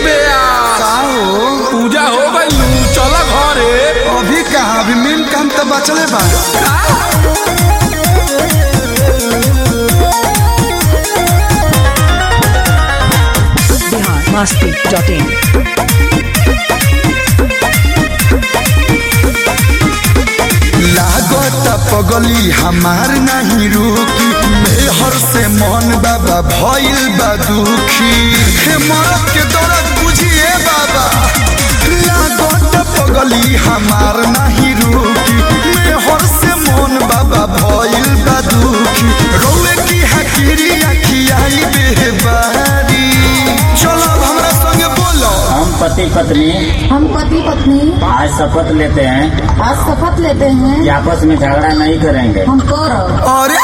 बेया का हो पूजा हो गई चल घरे अभी कहा अभी मेन काम तो बचले बा बिहार मस्ती डॉट इन लागत पगली हमार नहीं रुकी मेहर से मन बाबा भइल बा दुखी हे मरद के दर्द बुझिए बाबा लागत पगली हमार नहीं रुकी मेहर से मन बाबा भइल बा दुखी रोए की हकीरी अखियाई बेबारी चलो अब हमरा संगे बोलो हम पति पत्नी हम पति पत्नी आज शपथ लेते हैं आज शपथ लेते हैं कि आपस में झगड़ा नहीं करेंगे हम कर अरे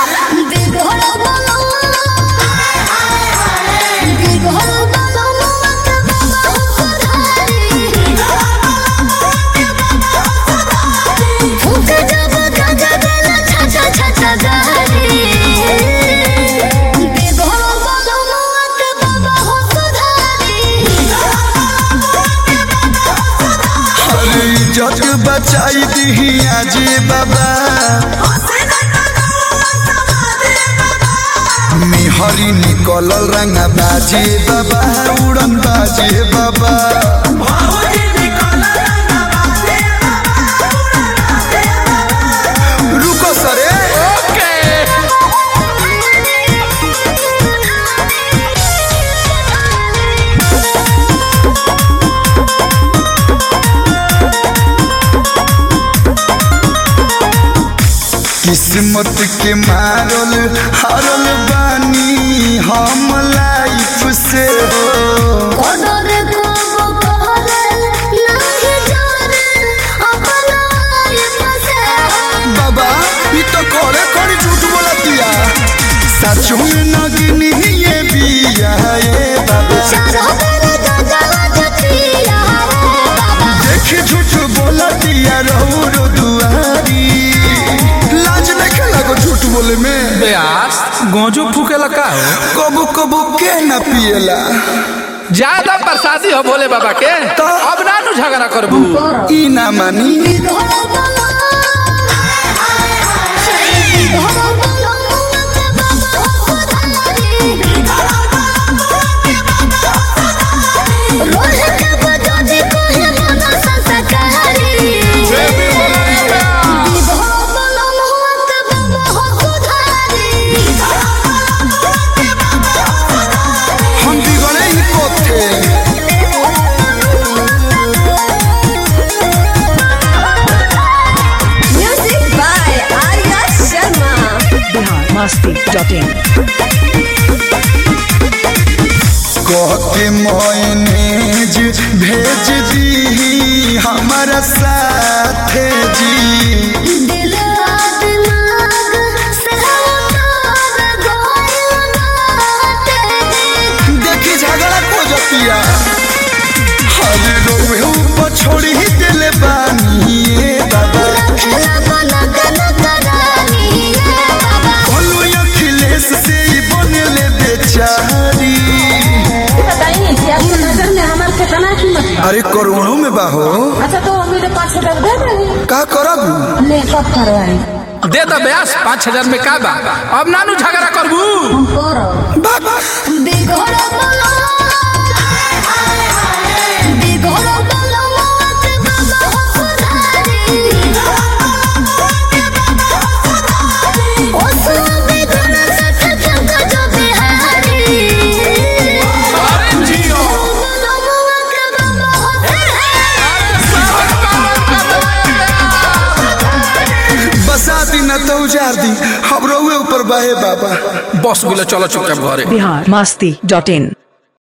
अरे इज्जत बचाई दी आजे बाबा मिहरी निकलल रंग बाजे बाबा उड़न बाजे बाबा रुको सरे ओके किस्मत के मारल हारल बानी हम लाइफ से हो बाबा ई तो करे करे झूठ बोला दिया सचो में नगनी ये बिया ये बाबा देख झूठ बोला दिया रहू रो दुआरी लाज नहीं लगो झूठ बोले में बेयास गोजू फूकेला का हो कबू कबू के न पिएला ज्यादा प्रसादी हो भोले बाबा के तो? अब ना नु झगड़ा करबू ई ना मानी हम बिगड़े ही कोथे बिहार मस्ती डॉट इन कह के मैनेज भेज दी हमारा साथे जी देखी झगड़ा को जतिया हरे रोवे ऊपर छोड़ी ही दिले बानी ये बाबा बोलो अखिलेश से ही बनले बेचारी बताइए कि आपकी नजर में हमारे कितना कीमत बा? अरे करोड़ों में बाहो अच्छा तो मेरे पाँच हजार दे देंगे का करब ले कब करवाई दे दो बेयास पाँच हजार में का बा अब ना नु झगड़ा करबू हम कर बाबा अरे जियो बसा दी न तो उजार दी हम रोवे ऊपर बाहे बाबा बस गुलो चलो चुपचाप घरे बिहार मस्ती डॉट इन